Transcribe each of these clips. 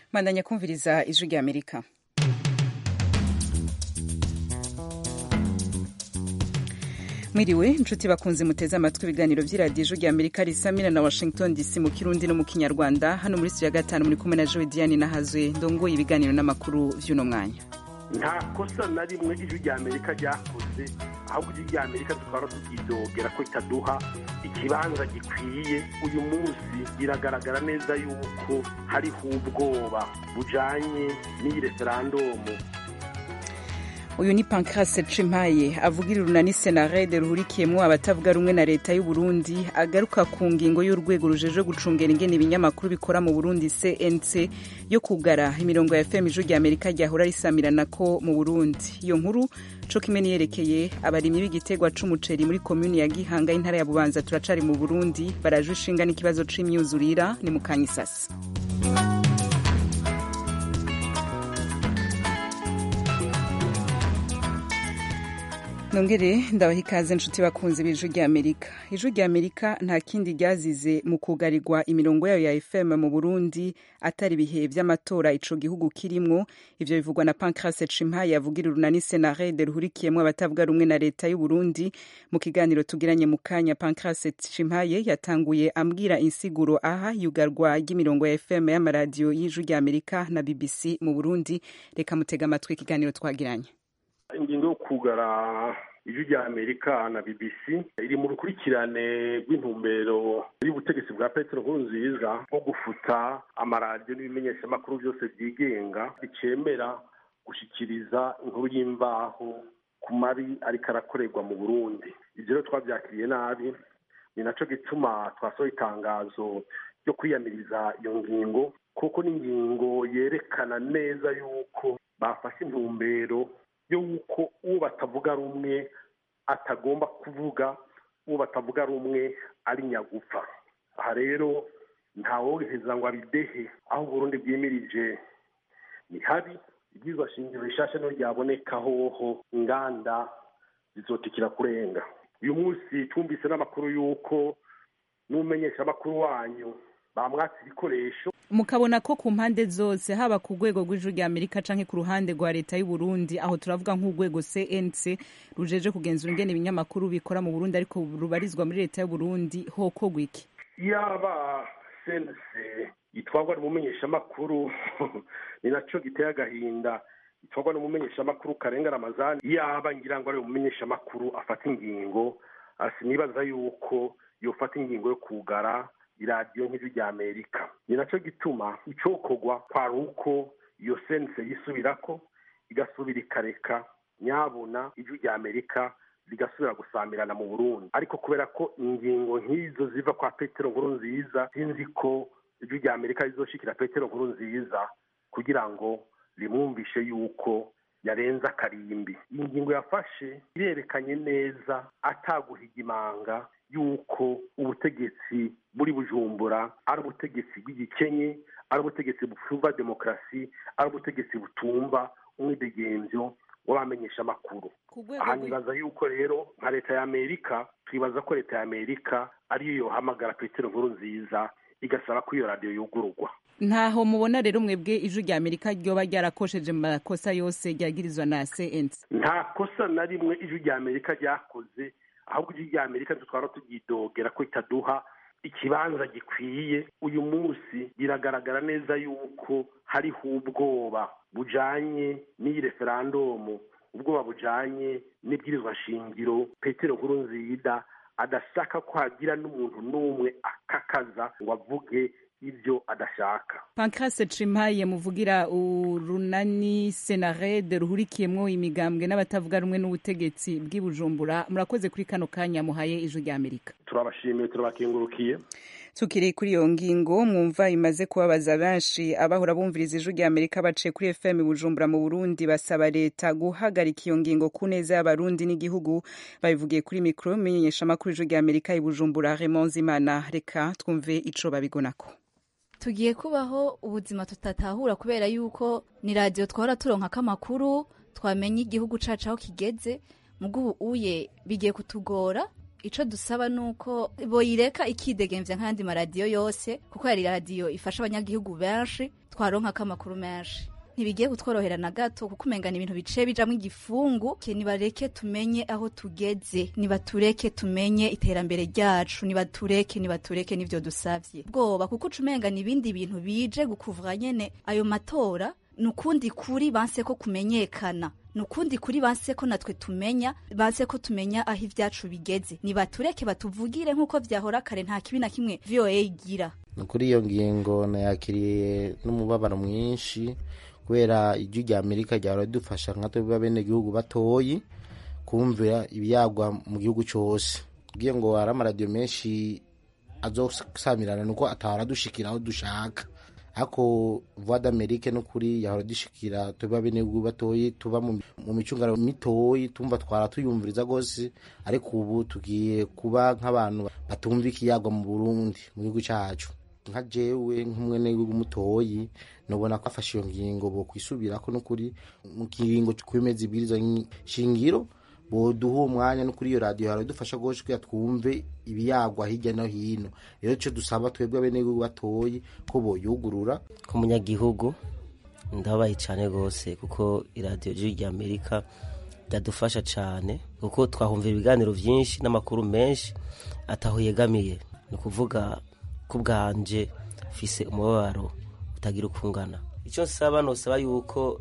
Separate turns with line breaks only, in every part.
mandanya kumviriza ijwi rya amerika mwiriwe inshuti bakunze muteze amatwi ibiganiro by'iradiyo ijwi rya amerika risamira na washington dc mu kirundi no mu kinyarwanda hano muri studio ya gatanu muri kumwe na joe diane nahazwe ndongoye ibiganiro n'amakuru vy'uno mwanya
nta kosa na rimwe ijwi rya amerika ryakoze ahubwo ijwi rya amerika tukaba turyidogera ko itaduha ikibanza gikwiye uyu munsi biragaragara neza yuko hariho ubwoba bujanye n'iyi referandumu
uyu ni pancrase cimpaye avugira urunani senarede ruhurikiyemwo abatavuga rumwe na leta y'u Burundi agaruka ku ngingo y'urwego rujeje gucungera ingene ibinyamakuru bikora mu Burundi CNC yo kugara imirongo ya FM ijwi rya Amerika ryahora risamirana ko mu Burundi iyo nkuru co kimwe niyerekeye abarimyi b'igitegwa c'umuceri muri komuni ya Gihanga y'intara ya Bubanza turacari mu Burundi baraje ishinga n'ikibazo c'imyuzurira ni mu Kanyisasi nongere ndabaha ikaze nshuti bakunze b'ijwi rya amerika ijwi rya amerika nta kindi ryazize mu kugarirwa imirongo yayo ya fm mu burundi atari ibihe vy'amatora ico gihugu kirimwo ivyo bivugwa na pancrase cimpaye avugira urunani senarede ruhurikiyemwo abatavuga rumwe na leta y'u burundi mu kiganiro tugiranye mu kanya pancrase cimpaye yatanguye ambwira insiguro aha yugarwa ry'imirongo ya fm y'amaradiyo y'ijwi rya amerika na bbc mu burundi reka mutega amatwi ikiganiro twagiranye
ingingo yo kugara ijwi rya amerika na bbc iri mu rukurikirane rw'intumbero y'ubutegetsi bwa petero nkurunziza nko gufuta amaradiyo n'ibimenyeshamakuru byose byigenga bicemera gushikiriza inkuru y'imvaho ku mabi ariko arakorerwa mu burundi ibyo rero twabyakiriye nabi ni naco gituma twasohoye itangazo ryo kwiyamiriza iyo ngingo kuko ni ingingo yerekana neza yuko bafashe intumbero yuko uwo batavuga rumwe atagomba kuvuga uwo batavuga rumwe ari nyagupfa aha rero ntawoheza ngo abidehe aho uburundi bwimirije ni habi ibyizwa shingiro rishasha niyo ryaboneka hoho inganda zizotikira kurenga uyu munsi twumvise n'amakuru y'uko n'umenyesha amakuru wanyu bamwatse ibikoresho
mukabona ko ku mpande zose haba ku rwego rw'ijuru rya amerika canke ku ruhande rwa leta y'u Burundi aho turavuga nk'urwego cnc rujeje kugenzura ingene ibinyamakuru bikora mu burundi ariko rubarizwa muri leta y'u Burundi hokorwa iki
yaba cnc itwarwa n'umumenyeshamakuru ni naco giteye agahinda itwarwa n'umumenyeshamakuru karenga ramazani yaba ngira ngo ari umumenyeshamakuru afata ingingo sinibaza yuko yofata ingingo yo kugara iradiyo nk'ijwi rya amerika ni nacyo gituma icokorwa kwari uko iyo sense yisubirako igasubira ikareka nyabuna ijwi rya amerika rigasubira gusamirana mu burundi ariko kubera ko ingingo nk'izo ziva kwa petero nkuru nziza sinzi ko ijwi rya amerika rizoshikira petero nkuru nziza kugira ngo rimwumvishe yuko yarenze akarimbi iyi ngingo yafashe irerekanye neza ataguhiga imanga yuko ubutegetsi buri bujumbura ari ubutegetsi bw'igikenye ari ubutegetsi butumva demokarasi ari ubutegetsi butumva umwidegemvyo w'abamenyesha amakuru aha nibaza yuko rero nka leta ya amerika twibaza ko leta ya amerika ariyo yohamagara petero nkuru nziza igasaba ko iyo radiyo yugururwa
ntaho mubona rero mwebwe ijwi rya amerika ryoba ryarakosheje mu makosa yose ryagirizwa na cnc
nta kosa na rimwe ijwi rya amerika ryakoze ahubwo ijwi rya amerika dutwara turyidogera ko itaduha ikibanza gikwiye uyu munsi biragaragara neza yuko hariho ubwoba bujanye n'iyi referandumu ubwoba bujanye n'ibwirizwa shingiro petero nkuru nziza adashaka ko hagira n'umuntu n'umwe akakaza ngo avuge ibyo adashaka
pancrase cimpaye muvugira urunani senarede ruhurikiyemwo imigambwe n'abatavuga rumwe n'ubutegetsi bw'i bujumbura murakoze kuri kano kanya muhaye ijwi rya amerika
turabashimiye turabakengurukiye
tukiri kuri iyo ngingo mwumva imaze kubabaza benshi abahora bumviriza ijwi rya amerika baciye kuri fm bujumbura mu burundi basaba leta guhagarika iyo ngingo ku neza y'abarundi n'igihugu babivugiye kuri mikoro menyeshamakuru ijwi rya amerika i bujumbura raymond zimana reka twumve ico babigonako
tugiye kubaho ubuzima tutatahura kubera yuko ni radiyo twahora turonkako amakuru twamenya igihugu cacu aho kigeze mugubu uye bigiye kutugora ico dusaba nuko boyireka ikidegemvya nk'ayandi maradiyo yose kuko yari radiyo ifasha abanyagihugu benshi twaronkako amakuru menshi ntibigiye kutworohera na gato kuko umengana ibintu bice bijamwo igifungu ke nibareke tumenye aho tugeze nibatureke tumenye iterambere ryacu nibatureke nibatureke n'ivyo dusavye bwoba kuko ucumengana ibindi bintu bije gukuvura nyene ayo matora nukundi kuri banse ko kumenyekana nukundi kuri banse ko natwe tumenya banse ko tumenya aho ivyacu bigeze nibatureke batuvugire nk'uko vyahora kare nta kibi na kimwe VOA igira
kuri iyo ngingo nayakiriye n'umubabaro mwinshi kubera ijwi rya amerika ryahora ridufasha nka twebwe abenegihugu batoyi kumvira ibyagwa mu gihugu cyose ubwiye ngo hari amaradiyo menshi azosamirana nuko atahora dushikira aho dushaka ariko voix d'amerique n'ukuri yahora dushikira twebwe abenegihugu batoyi tuba mu micungano mitoyi tumva twara tuyumviriza rwose ariko ubu tugiye kuba nk'abantu batumva ikiyagwa mu burundi mu gihugu cyacu nka jewe nk'umwenegihugu mutoyi nubona ko afashe iyo ngingo bo kwisubirako n'ukuri mu kiringo kwemeza ibwiriza shingiro boduha uwo mwanya no kuri iyo radiyo haradufasha rwose kugira twumve ibiyagwa hirya no hino rero icyo dusaba twebwe abenegihugu batoyi ko boyugurura
nk'umunyagihugu ndabaye cyane rwose kuko iradiyo jiri rya amerika ryadufasha cyane kuko twahumvira ibiganiro byinshi n'amakuru menshi ataho yegamiye ni ukuvuga ku bwanje fise umubabaro utagira ukungana icyo nsaba nosaba yuko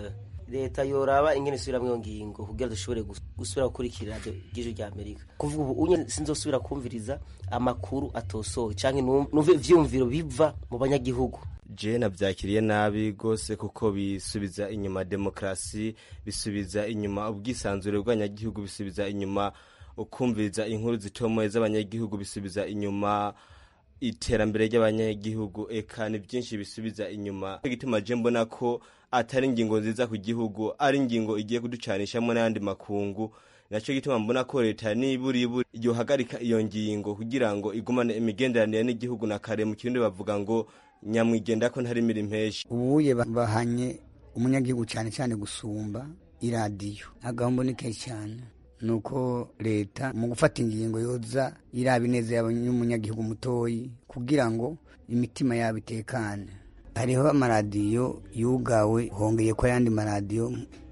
leta yoraba ingene isubiramo iyo ngingo kugira dushobore gusubira gukurikira iradiyo ry'ijwi rya amerika kuvuga ubu unye sinzosubira kumviriza amakuru atosowe cyangwa numve ivyumviro biva mu banyagihugu
je navyakiriye nabi rwose kuko bisubiza inyuma demokarasi bisubiza inyuma ubwisanzure bw'abanyagihugu bisubiza inyuma ukumviriza inkuru zitomoye z'abanyagihugu bisubiza inyuma iterambere ry'abanyagihugu eka ni byinshi bisubiza inyuma gituma je mbona ko atari ingingo nziza ku gihugu ari ingingo igiye kuducanishamo n'ayandi makungu nacyo gituma mbona ko leta niburiburi yohagarika iyo ngingo kugira ngo igumane imigenderanire n'igihugu na kare mu kirundi bavuga ngo nyamwigenda ko ntari miri mpeshi
ubuye bahanye umunyagihugu cyane cyane gusumba iradiyo agahombo ni kenshi cyane nuko leta mu gufata ingingo yoza iraba ineza y'umunyagihugu mutoyi kugira ngo imitima yabo itekane hariho amaradiyo yugawe hongeye ko ayandi maradiyo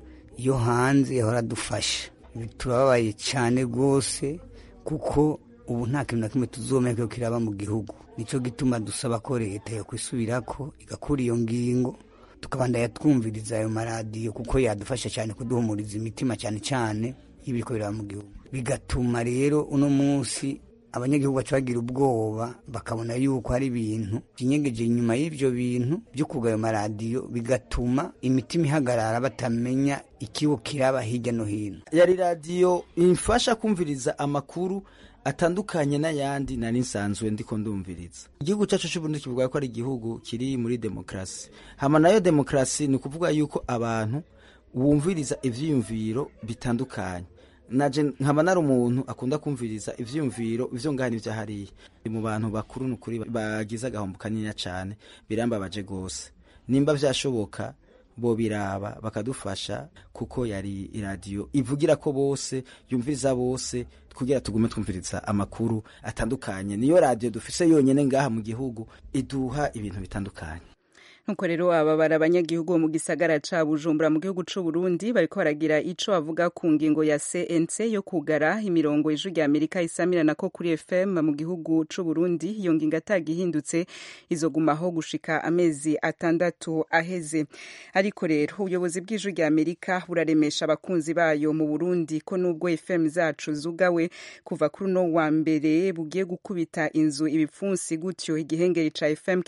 yo hanze yahora adufasha turababaye cyane rwose kuko ubu nta kintu na kimwe tuzomeka ko kiraba mu gihugu nicyo gituma dusaba ko leta yakwisubirako igakura iyo ngingo tukabandanya twumviriza ayo maradiyo kuko yadufasha cyane kuduhumuriza imitima cyane cyane y'ibiriko biraba mu gihugu bigatuma rero uno munsi abanyagihugu baca bagira ubwoba bakabona yuko hari ibintu byinyegeje inyuma y'ibyo bintu byo kuga ayo maradiyo bigatuma imitima ihagarara batamenya ikibo kiraba hirya no hino
yari radiyo imfasha kumviriza amakuru atandukanye n'ayandi nari nsanzwe ndiko ndumviriza igihugu cyacu cy'uburundi kivuga ko ari igihugu kiri muri demokarasi hama nayo demokarasi ni ukuvuga yuko abantu wumviriza ivyiyumviro bitandukanye naje nkaba nari umuntu akunda kumviriza ivyiyumviro ivyo ngahani vya hariya mu bantu bakuru nukuri bagize agahombo kanini cyane birambabaje gose nimba vyashoboka bo biraba bakadufasha kuko yari iradiyo ivugira ko bose yumviriza bose kugira tugume twumviriza amakuru atandukanye niyo radiyo dufise yonyene ngaha mu gihugu iduha ibintu bitandukanye
nuko rero aba bari abanyagihugu bo mu gisagara ca bujumbura mu gihugu c'u burundi bariko baragira ico bavuga ku ngingo ya cnc yo kugara imirongo ijwi rya amerika isamirana ko kuri fm mu gihugu c'u burundi iyo ngingo atagihindutse izogumaho gushika amezi atandatu aheze ariko rero ubuyobozi bw'ijwi rya amerika buraremesha abakunzi bayo mu burundi ko nubwo fm zacu zugawe kuva kuri uno wa mbere bugiye gukubita inzu ibipfunsi gutyo igihengeri ca fm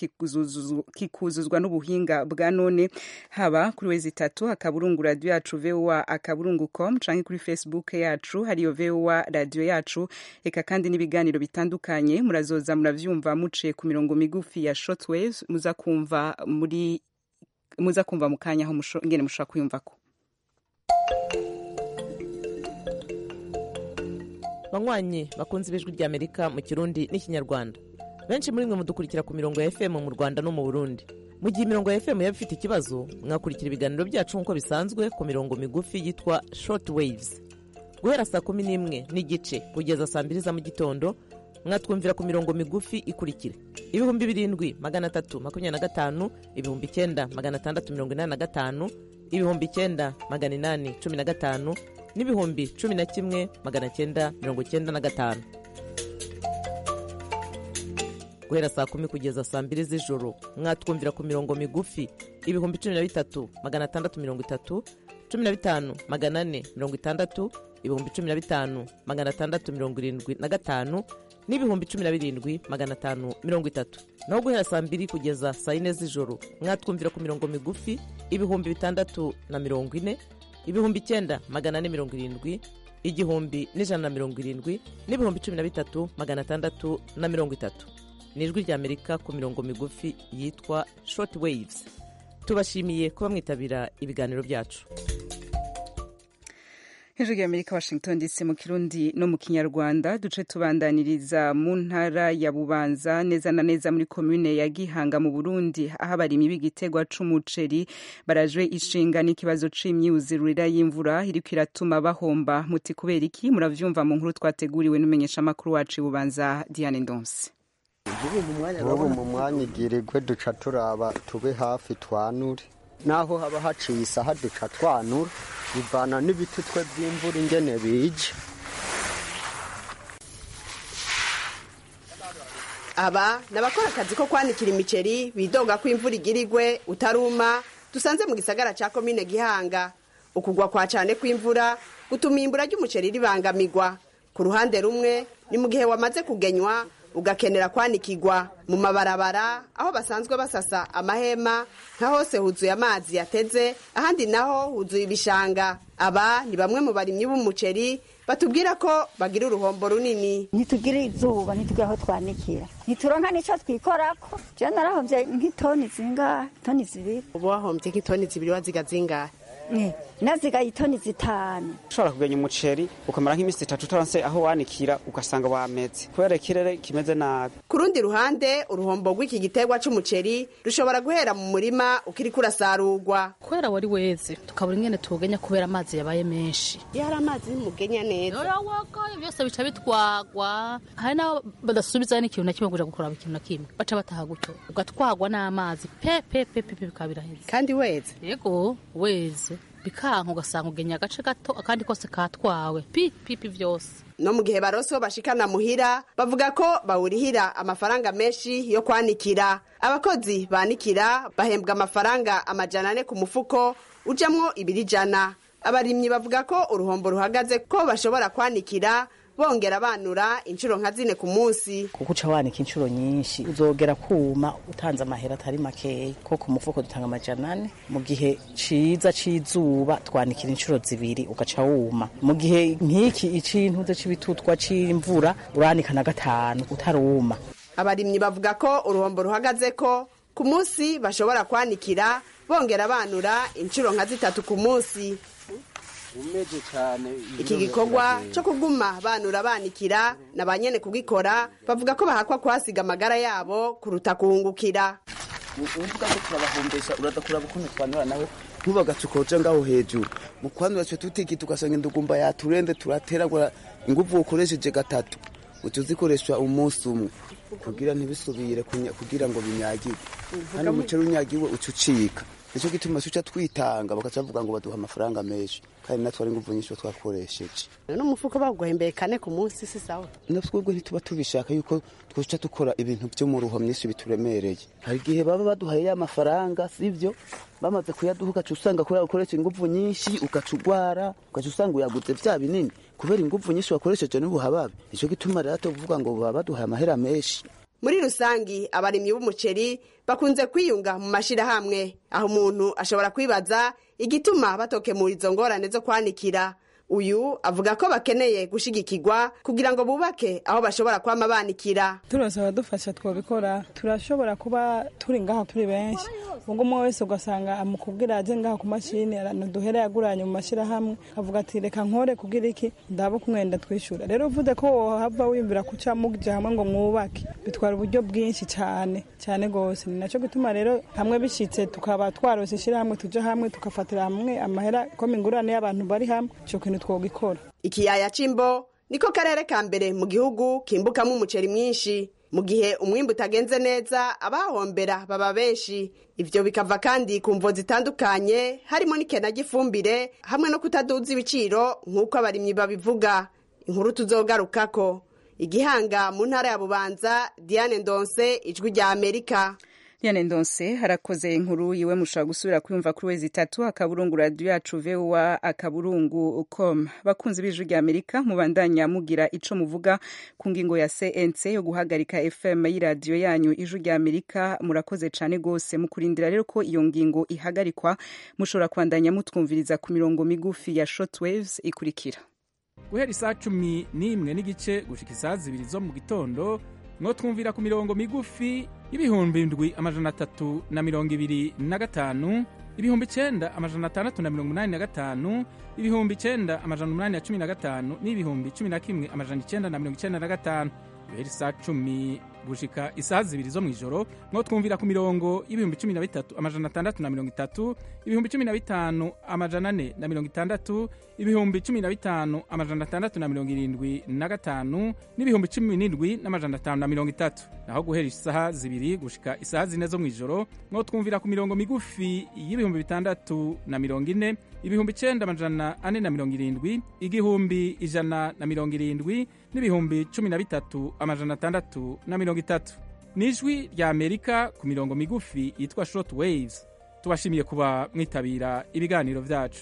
kikuzuzwa n'ubuhinga bwa none haba kuri wezi itatu akaburungu radio yacu voa akaburungu com canke kuri facebook yacu hariyo voa radio yacu eka kandi n'ibiganiro bitandukanye murazoza muravyumva muciye ku mirongo migufi ya shortwaves muza kumva muri muza kumva mu kanya aho ngene mushobora kuyumvako
banywanyi bakunze ibijwi rya amerika mu kirundi n'ikinyarwanda benshi muri mwe mudukurikira ku mirongo ya fm mu rwanda no mu burundi mu gihe imirongo ya fm yaba ifite ikibazo mwakurikira ibiganiro byacu nk'uko bisanzwe ku mirongo migufi yitwa short waves guhera saa kumi n'imwe n'igice kugeza saa mbiri za mu gitondo mwatwumvira ku mirongo migufi ikurikira ibihumbi birindwi magana atatu makumyabiri na gatanu ibihumbi icyenda magana atandatu mirongo inani na gatanu ibihumbi icyenda magana inani cumi na gatanu n'ibihumbi cumi na kimwe magana cyenda mirongo cyenda na gatanu guhera saa kumi kugeza saa mbiri z'ijoro mwatwumvira ku mirongo migufi ibihumbi cumi na bitatu magana atandatu mirongo itatu cumi na bitanu magana ane mirongo itandatu ibihumbi cumi na bitanu magana atandatu mirongo irindwi na gatanu n'ibihumbi cumi na birindwi magana atanu mirongo itatu naho guhera saa mbiri kugeza saa yine z'ijoro mwatwumvira ku mirongo migufi ibihumbi bitandatu na mirongo ine ibihumbi icyenda magana ane mirongo irindwi igihumbi n'ijana na mirongo irindwi n'ibihumbi cumi na bitatu magana atandatu na mirongo itatu ni ijwi ry'amerika ku mirongo migufi yitwa short waves tubashimiye kuba mwitabira ibiganiro byacu
hejuru y'amerika washington dc mu kirundi no mu kinyarwanda duce tubandaniriza mu ntara ya bubanza neza na neza muri komune ya gihanga mu burundi aho abarimyi b'igitegwa c'umuceri barajwe ishinga n'ikibazo c'imyuzurira y'imvura iriko iratuma bahomba muti kubera iki muravyumva mu nkuru twateguriwe n'umumenyeshamakuru wacu i bubanza diane ndonse
ubu mu mwanya igirirwe duca turaba tube hafi twanure naho haba haciye isaha duca twanura bivana n'ibitutwe by'imvura ingene bije
aba ni abakora akazi ko kwanikira imiceri bidoga ko imvura igirigwe utaruma dusanze mu gisagara cya komine gihanga ukugwa kwa cyane kw'imvura gutuma imbura ry'umuceri ribangamirwa ku ruhande rumwe ni mu gihe wamaze kugenywa ugakenera kwanikigwa mu mabarabara aho basanzwe basasa amahema nka hose huzuye amazi yateze ahandi naho huzuye ibishanga aba ni bamwe mu barimyi b'umuceri batubwira ko bagira uruhombo runini
ntitugire izuba ntitugire aho twanikira ntituronka n'icyo twikorako je narahombye nk'itoni zingahe toni zibiri
ubu wahombye nk'itoni zibiri waziga zingahe
nazigaye itoni zitanu
ushobora kugenya umuceri ukamara nk'iminsi itatu utaronse aho wanikira ugasanga wameze kubera ikirere kimeze nabi
ku rundi ruhande uruhombo rw'iki giterwa c'umuceri rushobora guhera mu murima ukiriko urasarurwa
kubera wari weze tukabura ingene tuwugenya kubera amazi yabaye menshi
iyo hari amazi ntimugenya neza
wagaye byose bica bitwagwa hari n'abo badasubizayo n'ikintu na kimwe kuja gukuraba ikintu na kimwe baca bataha gutyo ugatwagwa n'amazi pe pe pe pe bikaba biraheze
kandi weze
yego weze bikanka ugasanga ugenya agace gato akandi kose katwawe pi pipi vyose
no mu gihe baroso bashikana muhira bavuga ko bawurihira amafaranga menshi yo kwanikira abakozi banikira bahembwa amafaranga amajana ane ku mufuko ujamwo ibiri jana abarimyi bavuga ko uruhombo ruhagaze ko bashobora kwanikira bongera banura inshuro nka zine ku munsi
kuko uca wanika inshuro nyinshi uzogera kuma utanze amahera atari makeya ko ku mufuko dutanga amajana ane mu gihe ciza c'izuba twanikira inshuro zibiri ugaca wuma mu gihe nk'iki icintuze c'ibitutwa c'imvura uranika na gatanu utaruma
abarimyi bavuga ko uruhombo ruhagaze ko ku munsi bashobora kwanikira bongera banura inshuro nka zitatu ku munsi iki gikorwa cyo kuguma banura banikira na ba nyene kugikora bavuga ko bahakwa kuhasiga amagara yabo kuruta kuhungukira
uvuga ko turabahombesha uraza kuraba ukuntu twanura nawe ntubagace ukoja ngaho hejuru mu kwanura twe tutiki tugasanga indugumba yaturende turateragura inguvu ukoresheje gatatu uca uzikoresha umunsi umwe kugira ntibisubire kugira ngo binyagirwe hano umuceri unyagiwe uca ucika nicyo gituma tuca twitanga bakaca bavuga ngo baduha amafaranga menshi kandi natwe ari inguvu nyinshi twakoresheje
n'umufuko baguhembeye kane ku munsi si sawa
natwebwe ntituba tubishaka yuko twica dukora ibintu byo mu ruho myinshi bituremereye hari igihe baba baduhaye ya mafaranga sibyo bamaze kuyaduha ugaca usanga kubera ukoresha inguvu nyinshi ugaca ugwara ugaca usanga uyaguze vya binini kubera inguvu nyinshi wakoresheje n'ubuhababe nicyo gituma rero tuvuga ngo baba baduhaye amahera menshi
muri rusangi abarimyi b'umuceri bakunze kwiyunga mu mashirahamwe aho umuntu ashobora kwibaza igituma batokemura izo ngorane zo kwanikira uyu avuga ko bakeneye gushigikirwa kugira ngo bubake aho bashobora kwama banikira
turose abadufasha twabikora turashobora kuba turi ngaha turi benshi ubwo umwe wese ugasanga amukubwira aje ngaha ku mashini duhere yaguranye mu mashyirahamwe avuga ati reka nkore kugira iki ndaba kumwenda twishyura rero uvuze ko wohava wiyumvira kuca muja hamwe ngo mwubake bitwara uburyo bwinshi cyane cyane rwose ni nacyo gituma rero hamwe bishitse tukaba twarose ishyirahamwe tuja hamwe tugafatira hamwe amahera ko ingurane y'abantu bari hamwe ico kintu twogikora
ikiyaya c'imbo niko karere ka mbere mu gihugu kimbukamo umuceri mwinshi mu gihe umwimbu utagenze neza abahombera baba benshi ivyo bikava kandi ku mvo zitandukanye harimo n'ikena ry'ifumbire hamwe no kutaduza ibiciro nk'uko abarimyi babivuga inkuru tuzogarukako igihanga mu ntara ya bubanza diane ndonse ijwi rya amerika
Diane Ndonse harakoze inkuru yiwe mushobora gusubira kuyumva kuri wezi itatu akaburungu radio yacu VOA akaburungu com bakunzi b'ijwi rya Amerika mubandanya mugira ico muvuga ku ngingo ya CNC yo guhagarika FM y'iradiyo yanyu ijwi rya Amerika murakoze cane gose mukurindira rero ko iyo ngingo ihagarikwa mushobora kwandanya mutwumviriza ku mirongo migufi ya shortwaves ikurikira
guhera isaa cumi n'imwe n'igice gushika isaa zibiri zo mu gitondo mwotwumvira ku mirongo migufi y'ibihumbi indwi amajana atatu na mirongo ibiri na gatanu ibihumbi icenda amajana atandatu na mirongo umunani na gatanu ibihumbi icenda amajana umunani na cumi na gatanu n'ibihumbi cumi na kimwe amajana icenda na mirongo icenda na gatanu guhera isaa cumi gushika isaha zibiri zo mw'ijoro mwo twumvira ku mirongo y'ibihumbi cumi na bitatu amajana atandatu na mirongo itatu ibihumbi cumi na bitanu amajana ane na mirongo itandatu ibihumbi cumi na bitanu amajana atandatu na mirongo irindwi na gatanu n'ibihumbi cumi n'indwi n'amajana atanu na mirongo itatu naho guhera isaha zibiri gushika isaha zine zo mw'ijoro mwo twumvira ku mirongo migufi y'ibihumbi bitandatu na mirongo ine ibihumbi icenda amajana ane na mirongo irindwi igihumbi ijana na mirongo irindwi n'ibihumbi cumi na bitatu amajana atandatu na mirongo itatu ni ijwi rya amerika ku mirongo migufi yitwa short waves tubashimiye kuba mwitabira ibiganiro vyacu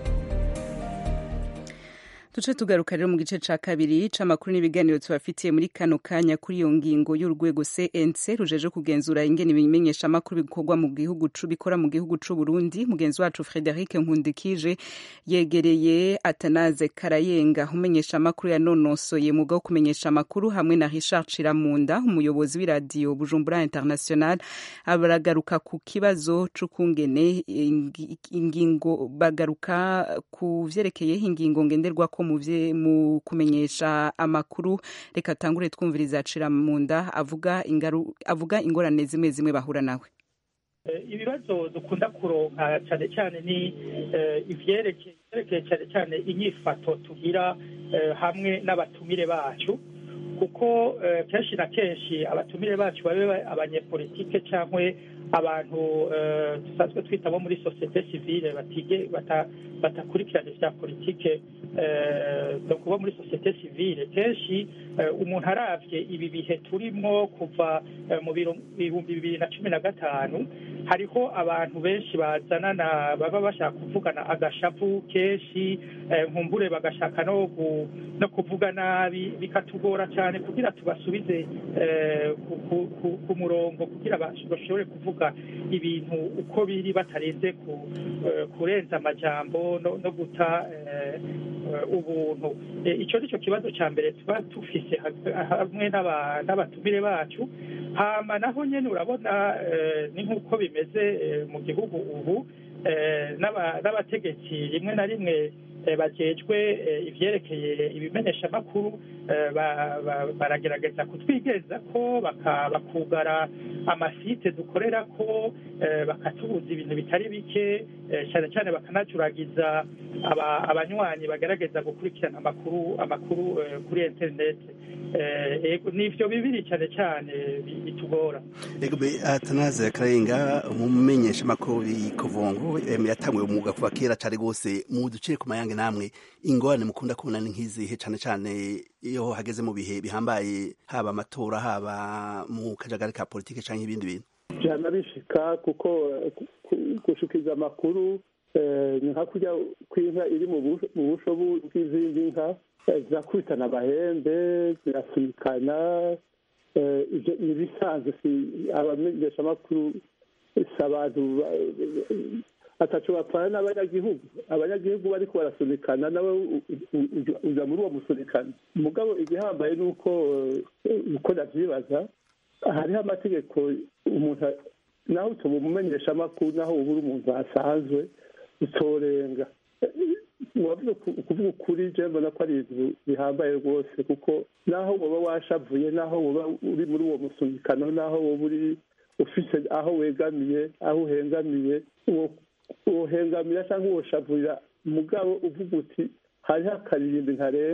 duce tugaruka rero mu gice ca kabiri c'amakuru n'ibiganiro tubafitiye muri kano kanya kuri iyo ngingo y'urwego cnc rujeje kugenzura ingene ibimenyesha amakuru bikorwa mu gihugu bikora mu gihugu c'u Burundi mugenzi wacu Frederic Nkundikije yegereye Atanaze Karayenga umenyesha amakuru yanonosoye muga wo kumenyesha amakuru hamwe na Richard Chiramunda umuyobozi w'iradiyo Bujumbura International abaragaruka ku kibazo c'ukungene ingingo bagaruka ku vyerekeye ingingo ngenderwako mu kumenyesha amakuru reka tangure twumviriza acira mu nda avuga avuga ingorane zimwe zimwe bahura nawe
ibibazo dukunda kuronka cyane cyane ni ivyerekeye cyane cyane inyifato tugira hamwe n'abatumire bacu kuko kenshi na kenshi abatumire bacu babe abanyepolitike cyangwa abantu dusanzwe twita bo muri sosiyete sivile batige batakurikirana ibya politike no kuba muri sosiyete sivile kenshi umuntu aravye ibi bihe turimo kuva mu bihumbi bibiri na cumi na gatanu hariho abantu benshi bazanana baba bashaka kuvugana agashavu kenshi nkumbure bagashaka no kuvuga nabi bikatugora cyane kugira tubasubize ku murongo kugira bashobore kuvuga ibintu uko biri batarenze kurenza amajambo no guta ubuntu icyo ni cyo kibazo cya mbere tuba dufise hamwe n'abatumire bacu hama naho nyine urabona ni nk'uko bimeze mu gihugu ubu n'abategetsi rimwe na rimwe bajejwe ivyerekeye ibimenyeshamakuru baragerageza kutwigeza ko bakugara amasite dukorera ko bakatubuza ibintu bitari bike cyane cyane bakanacuragiza abanywanyi bagerageza gukurikirana amakuru amakuru kuri interineti nivyo bibiri cyane cyane bitugora
atanaze karenga umumenyesha makuru kovongo yatanguye umwuga kuva kera cyane rwose mu ducire ku mayange namwe ingorane mukunda kubona ni nk'izihe cyane cyane iyo hageze mu bihe bihambaye haba amatora haba mu kajagari ka politike cyangwa ibindi bintu
byana bishika kuko gushikiza amakuru ni nka kurya kw'inka iri mu busho bw'izindi nka zirakubitana amahembe zirasunikana ni ibisanzwe si abamenyeshamakuru si abantu ataco bapfana n'abanyagihugu abanyagihugu bariko barasunikana nawe uja muri uwo musunikano mugabo igihambaye ni uko uko ndavyibaza hariho amategeko umuntu naho utoba umumenyeshamakuru naho uba uri umuntu asanzwe utorenga wavuze kuvuga ukuri je mbona ko ari ibintu bihambaye rwose kuko naho woba washavuye naho woba uri muri uwo musunikano naho woba uri ufise aho wegamiye aho uhengamiye wohengamira cyangwa woshavurira mugabo uvuga uti hariho akaririmbi ntarenga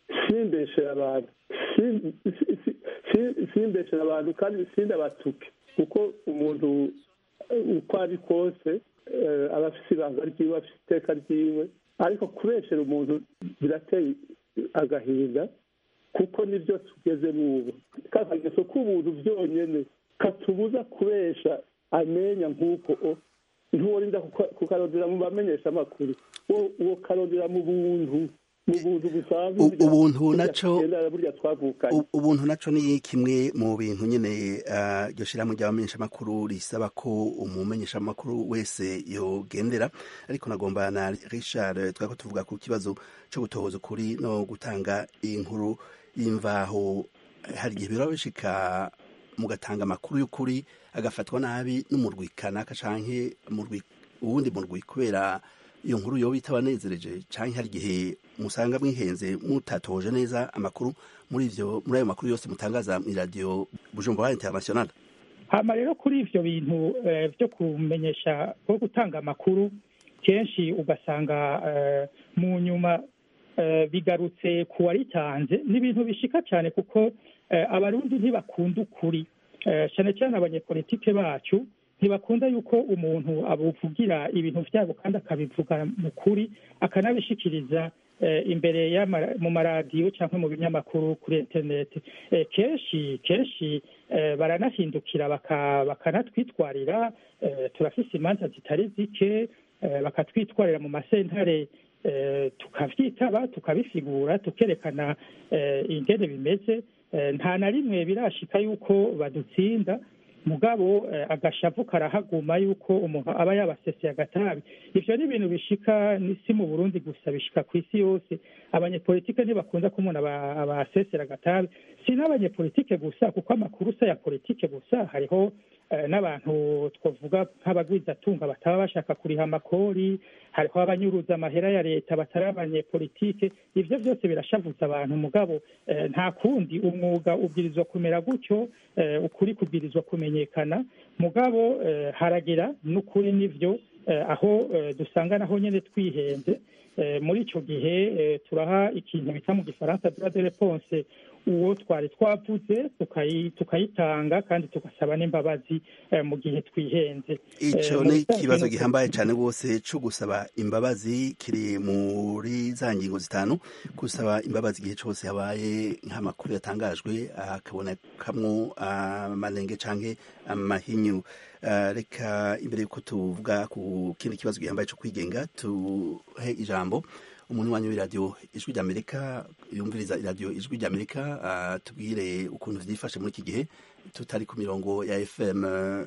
simbeshere abantu sim- si- si- si- simbeshere abantu kandi sindabatuke kuko umuntu eh, uko ari kose eh, aba afise ibanga ryiwe afise iteka ryiwe ariko kubeshera umuntu birateye agahinda kuko nibyo tugezemo ubu kakageso k'ubuntu byonyene katubuza kubesha amenya nk'uko o ntuworinda kuka- kukarondera mu bamenyesha amakuru wo wo karondera mu buntu mu buntu busanzwe
U-
burya-
ubuntu
burya
naco-
tugendana, burya twavukanye
U- ubuntu naco ni kimwe mu bintu nyene ah, iryo shirahamwe ry'abamenyeshamakuru risaba ko umumenyeshamakuru wese yogendera ariko nagomba na richard twako tuvuga ku kibazo co gutohoza ukuri no gutanga inkuru y'imvaho hari igihe biraba bishika mugatanga amakuru y'ukuri agafatwa nabi n'umurwi kanaka canke umurwi uwundi murwi kubera iyo nkuru yoba itabanezereje canke hari igihe musanga mwihenze mutatoje neza amakuru muri ivyo muri ayo makuru yose mutangaza mw'iradiyo bujumbura international
hama rero kuri ivyo bintu eh, vyo kumenyesha ko gutanga amakuru kenshi ugasanga eh, mu nyuma eh, bigarutse ku waritanze ni ibintu bishika cyane kuko eh, abarundi ntibakunda ukuri eh, cyane cyane abanyepolitike bacu ntibakunda yuko umuntu abuvugira ibintu vyabo kandi akabivuga mu kuri akanabishikiriza eh, imbere y'ama- mu maradiyo cyangwa mu binyamakuru kuri interineti eh, kenshi kenshi eh, baranahindukira baka- bakanatwitwarira eh, turafise imanza zitari zike eh, bakatwitwarira mu masentare eh, tukavyitaba tukabisigura tukerekana eh, ingene bimeze eh, nta na rimwe birashika yuko badutsinda mugabo eh, agashavu karahaguma yuko umuntu aba yabaseseye agatabi ivyo ni ibintu bishika ni si mu burundi gusa bishika ku isi yose abanyepolitike ntibakunda ko umuntu aba- abasesera agatabi si n'abanyepolitike gusa kuko amakuru si aya politike gusa hariho eh, n'abantu twavuga nk'abagwizatunga bataba bashaka kuriha amakori hariho abanyuruza amahera ya leta batari abanyepolitike ivyo vyose birashavuza abantu mugabo eh, nta kundi umwuga ubwirizwa kumera gutyo eh, ukuri kubwirizwa kumenyekana mugabo eh, haragira n'ukuri n'ivyo eh, aho eh, dusanga naho nyene twihenze eh, muri ico gihe eh, turaha ikintu bita mu gifaransa droit de réponse uwo twari twavuze tukayi- tukayitanga kandi tugasaba n'imbabazi eh, mu gihe twihenze
ico
Eh, mu
ni
bisanzwe
ikibazo
ni uko-
gihambaye cane rwose co gusaba imbabazi kiri muri za ngingo zitanu gusaba imbabazi igihe cose habaye nk'amakuru yatangajwe hakabonekamwo amanenge canke amahinyu Ah, reka imbere yuko tuvuga ku kindi kibazo gihambaye co kwigenga tuhe ijambo umuntu wanyu w'iradiyo ijwi ry'amerika yumviriza iradiyo ijwi ry'amerika ah, tubwire ukuntu vyifashe muri iki gihe tutari ku mirongo ya fm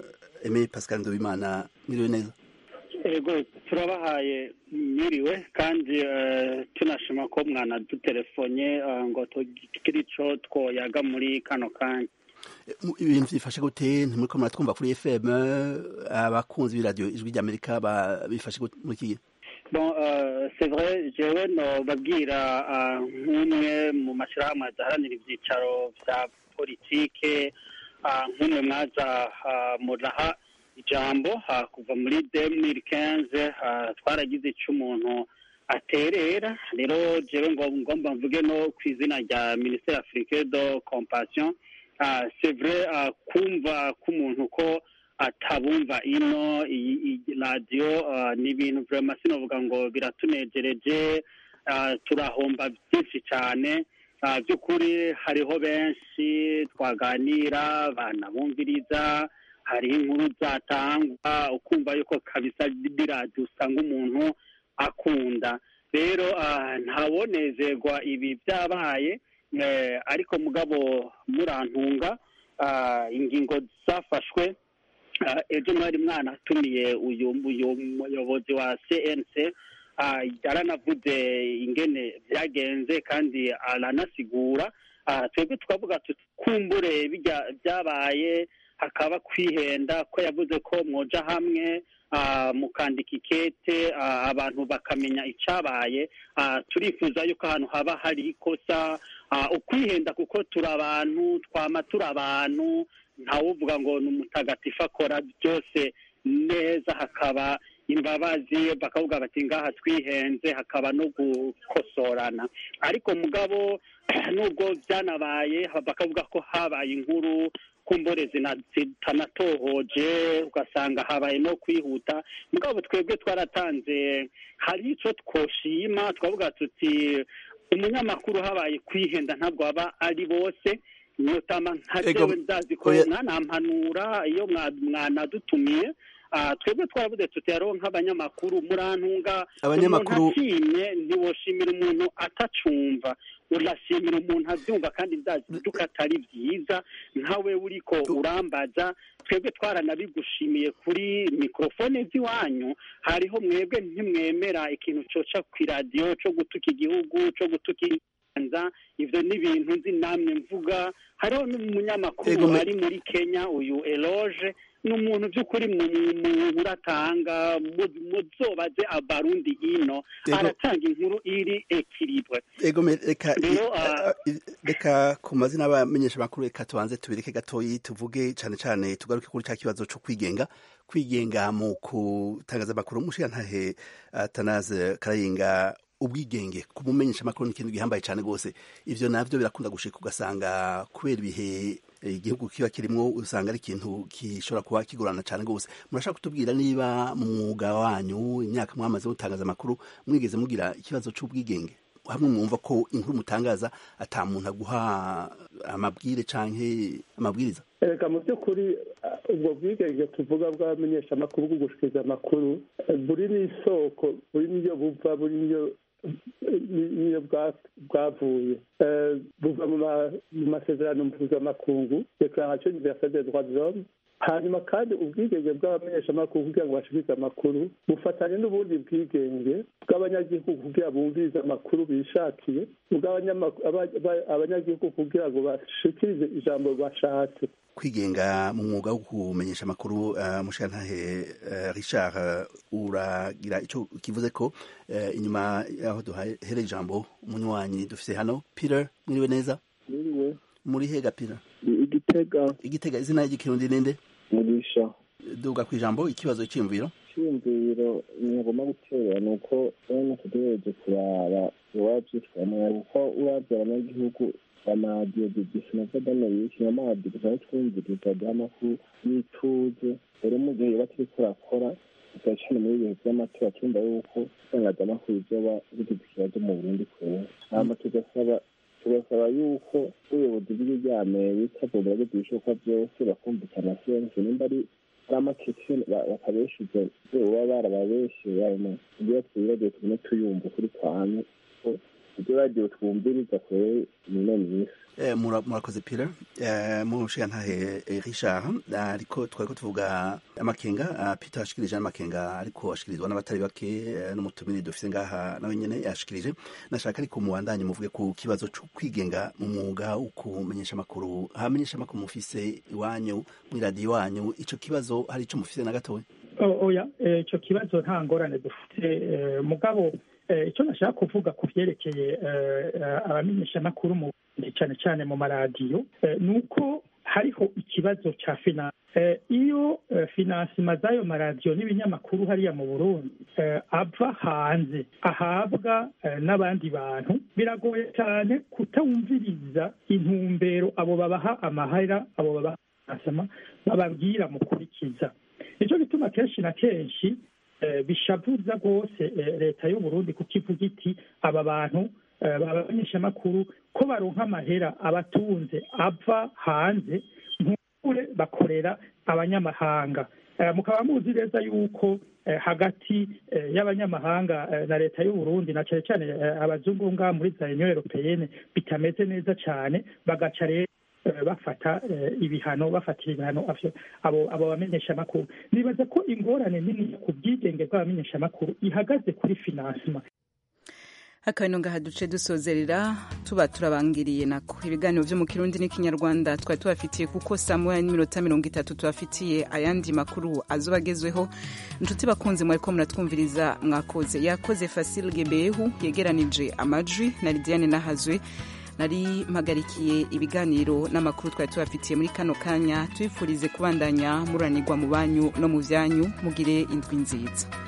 eme pascal ndobimana mwiriwe neza
ego turabahaye mwiriwe kandi eh, tunashima ko mwanadutelefone eh, ngo tugire ico twoyaga muri kano kanya
Mu- ibintu vyifashe gute ntimuriko muratwumva kuri fm abakunzi b'iradiyo ijwi ry'amerika ba- bifashe gute muri iki gihe
bon euh, c'est vrai jewe nobabwira ah, nk'umwe mu mashirahamwe adaharanira ivyicaro vya politike ah, nk'umwe mwaza ah, muraha ijambo ah, kuva muri 2015 ah, twaragize ico umuntu aterera rero jewe ngo ngomba mvuge no ku izina rya ministère africain de compassion ah, c'est vrai ah, kumva k'umuntu ko atabumva ino iyi iyi radiyo ah, ni ibintu vraiment sinovuga ngo biratunejereje ah, turahomba byinshi cyane Ah, by'ukuri hariho benshi twaganira banabumviriza hariho inkuru zatangwa ukumva yuko kabisa biradiyo usanga umuntu akunda rero ah, ntawonezerwa ibi byabaye eh, ariko mugabo murantunga ah, ingingo zafashwe Ah, ejo mwari mwanatumiye uyu uyu muyobozi wa cnc ah, yaranavuze ingene byagenze kandi aranasigura Ah, twebwe twavuga tuti kumbure bijya byabaye hakaba kwihenda ko yavuze ko mwoja hamwe ah, mukandika ikete ah, abantu bakamenya icyabaye Ah, turifuza yuko ahantu haba hari ikosa ah, ukwihenda kuko turi abantu twama turi abantu ntawuvuga ngo ni umutagatifu akora byose neza hakaba imbabazi bakavuga bati ngaha twihenze hakaba no gukosorana ariko mugabo nubwo byanabaye bakavuga ko habaye inkuru kumbure zitanatohoje ugasanga habaye no kwihuta mugabo twebwe twaratanze hari icyo twoshima twavuga tuti umunyamakuru habaye kwihenda ntabwo aba ari bose nyotama nka jewe ndazi ko mwanampanura iyo mwanadutumiye twebwe twaravuze tuti hariho nk'abanyamakuru murantunga
abanyamakuru
ashimye ntiwoshimira umuntu atacumva urashimira umuntu abyumva kandi ndazi ko atari byiza nkawe uriko urambaza twebwe twaranabigushimiye kuri mikorofone z'iwanyu hariho mwebwe ntimwemera ikintu coca ku iradiyo cyo gutuka igihugu cyo gutuka ibanza ivyo ni ibintu nzi namwe mvuga hariho n'umunyamakuru ari muri kenya uyu eloge ni umuntu by'ukuri muratanga muzobaze abarundi ino aratanga inkuru iri ekiribwe
reka ku mazina y'abamenyesha makuru reka tubanze tubireke gatoyi tuvuge cyane cyane tugaruke kuri cya kibazo cyo kwigenga kwigenga mu kutangaza amakuru umushirantahe atanaze karayinga ubwigenge kumumenyesha amakuru ni ikintu gihambaye cyane rwose ivyo navyo birakunda gushika ugasanga kubera ibihe igihugu kiba kirimo usanga ari ikintu gishobora kuba kigorana cyane rwose murashaka kutubwira niba mu mwuga wanyu imyaka mwamaze gutangaza amakuru mwigeze mugira ikibazo cy'ubwigenge hamwe mwumva ko inkuru mutangaza ata muntu aguha amabwire canke amabwiriza
reka mu by'ukuri ubwo bwigenge tuvuga bw'abamenyeshamakuru bwo gushikiriza amakuru buri n'isoko buri n'iyo buva buri n'iyo niyo bwavuye buva mu masezerano mpuzamakungu declaration universelle des droits de l'homme hanyuma kandi ubwigenge bw'abamenyeshamakuru kugira ngo bashikirize amakuru bufatanye n'ubundi bwigenge bw'abanyagihugu kugira bumvirize amakuru bishakiye abanyagihugu kugira ngo bashikirize ijambo bashatse
kwigenga mu mwuga wo kumenyesha amakuru uh, mushantahe uh, Richard uh, uragira ico kivuze ko uh, inyuma yaho duhere ijambo umunywanyi dufise hano Peter mwiriwe neza
mwiriwe
muri hega Peter
igitega
igitega izina ry'ikirundi ninde
mugisha
duga ku ijambo ikibazo cy'imviro
cyiyumviro nagomba gutera ni uko bene tuduhereje kuraba iwabyitwamwe kuko uravye abanyagihugu amaradiyo dusinova danayiki amaradiyo dusanzwe twumviriza amakuru y'ituze rero mu gihe yoba turiko urakora cyane muri ibihe by'amatora twumva yuko itangazamakuru ryoba rigize ikibazo mu burundi kure hama tugasaba tugasaba yuko ubuyobozi bw'igihugu rya amerika bwogerageza ibishoboka byose bakumvikana siyanse nimba ari ari amakeke bakabeshuza baba barababeshe kugira twiragire tugume tuyumva kuri kwame ibyo radiyo twumviriza kure nino misi
murakoze pira mushigantahe richard ariko twari ko tuvuga amakenga peter ashikirije n'amakenga ariko ashikirizwa n'abatari bake n'umutumire dufise ngaha nawe nyene yashikirije nashaka ariko mubandanye muvuge ku kibazo cyo kwigenga mu mwuga wo kumenyesha amakuru hamenyesha amakuru mufise iwanyu mw'iradiyo iwanyu ico kibazo hari ico mufise na gatoya
oya ico kibazo nta ngorane dufite mugabo icyo nashaka kuvuga ku byerekeye abamenyeshamakuru mu cyane cyane mu maradiyo ni uko hariho ikibazo cya finanse iyo finansima z'ayo maradiyo n'ibinyamakuru hariya mu burundi ava hanze ahabwa n'abandi bantu biragoye cyane kutawumviriza intumbero abo babaha amahera abo babaha finansima bababwira mukurikiza nicyo gituma kenshi na kenshi bishavuza rwose leta y'uburundi kuko ivuga iti aba bantu babamenyeshamakuru ko baronka amahera abatunze ava hanze nk'ukure bakorera abanyamahanga mukaba muzi neza yuko hagati y'abanyamahanga na leta y'uburundi na cyane cyane abazungu ngaha muri za union europeyene bitameze neza cyane bagaca rero bafata ibihano bafatira ibihano abo abo bamenyeshamakuru nibaza ko ingorane nini ku bwigenge bw'abamenyeshamakuru ihagaze kuri finansima
akabino ngaha duce dusozerera tuba turabangiriye nako ibiganiro byo mu kirundi n'ikinyarwanda twari tubafitiye kuko saa moya n'iminota mirongo itatu tubafitiye ayandi makuru azoba agezweho inshuti bakunze mwariko muratwumviriza mwakoze yakoze fasile gebehu yegeranije amajwi na lidiane nahazwe nari mpagarikiye ibiganiro n'amakuru twari tubafitiye muri kano kanya tubifurize kubandanya muranirwa mu banyu no mu byanyu mugire indwi nziza